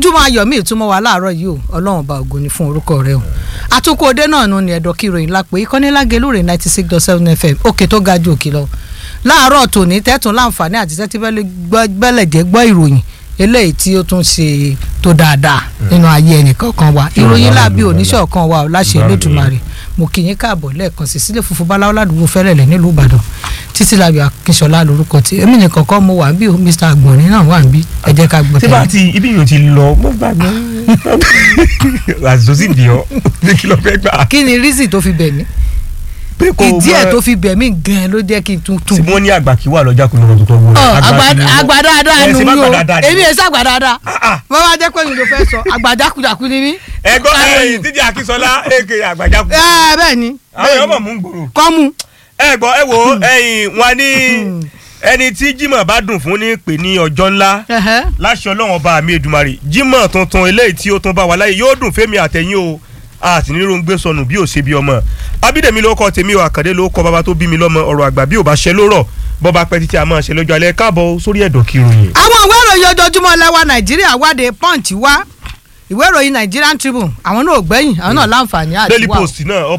ojúmọ́ ayọ̀ mi ìtumọ̀ wa láàárọ̀ yìí o ọlọ́run ọba ògo ni fún orúkọ rẹ o àtúnkù òde náà nù ní ẹ̀dọ̀ kí ìròyìn lápò ìkọ́niláge lóore ninety six dot seven fm òkè tó ga ju òkè lọ láàárọ̀ tòní tẹ́tùn láǹfààní àti tẹ́tí bẹ́lẹ̀ jẹ́ gbọ́ ìròyìn eléyìí tí ó tún ṣe tó dáadáa nínú ayé ẹnìkọ̀ọ̀kan wa ìròyìn láàbí oníṣọ̀kan wa ò láṣẹ Elédùmarè mo kì í káàbọ̀ lẹ́ẹ̀kan sí sílé funfun báláwo ládùúgbò fẹ́rẹ̀lẹ̀ nílùú Ìbàdàn títí lábẹ́ akínṣọlá lórúkọ tí èmi nìkan kọ́ mo wà ń bí o Mr Agbọ̀nrín náà wà ń bí ẹ jẹ́ ká gbọ́ tí bá ti ibi yóò ti lọ mo gbàgbé àzọ sí di ọ ní kí ló fẹ́ gbà. kí ni rísì tó fi bẹ̀ mí pé kò ìdí ẹ̀ tó fi bẹ̀ mí gan-an ló jẹ́ kí n tún tún tí mo ní àgbà kí wà lọ́jà kò lọ́wọ́ tó tọ́ wọlé. àgbà dáadáa ẹ nù ṣe mí má o gbà dáadáa ni. èmi ẹ̀ sàgbà dáadáa wọ́n wá jẹ́ pé mi ló fẹ́ sọ àgbà jákujàku ni mí. ẹgbọ́n ẹyìn títí akínsọlá èké àgbàjá kù. ẹ bẹ́ẹ̀ ni àwọn ọmọ mú ń gbòòrò. kọ́mú ẹ gbọ́ ẹ wo ẹyìn wọn ní ẹni tí Jímọ̀ bá dùn fún ní pè ní ọjọ́ ńlá láṣọ Ọlọ́run ọba mi Èdùmàrè Jímọ̀ tuntun eléyìí tí ó tún bá wa láyé yóò dùn fẹ́mi àtẹ̀yìn o a sì ní rongbé sọnù bí ò ṣe bí ọmọ Abídèmí ló kọ tèmi o Àkàndé ló kọ bàbá tó bí mi lọ́mọ ọ̀rọ̀ àgbà bí ò bá ṣe lórọ̀ bọ́ba pẹ́ títí a máa ṣe lọ́jọ́ alẹ́ káàbọ̀ sórí ẹ̀dọ̀ kìròyìn. àwọn ìwé ìròyìn ojoojúmọ́ lẹ́wà nàìjíríà wáde punch wá ìwé ìròyìn Nigerian Tribune àwọn náà ò gbẹ́yìn àwọn náà láǹfààní àti Daily wà. Post náà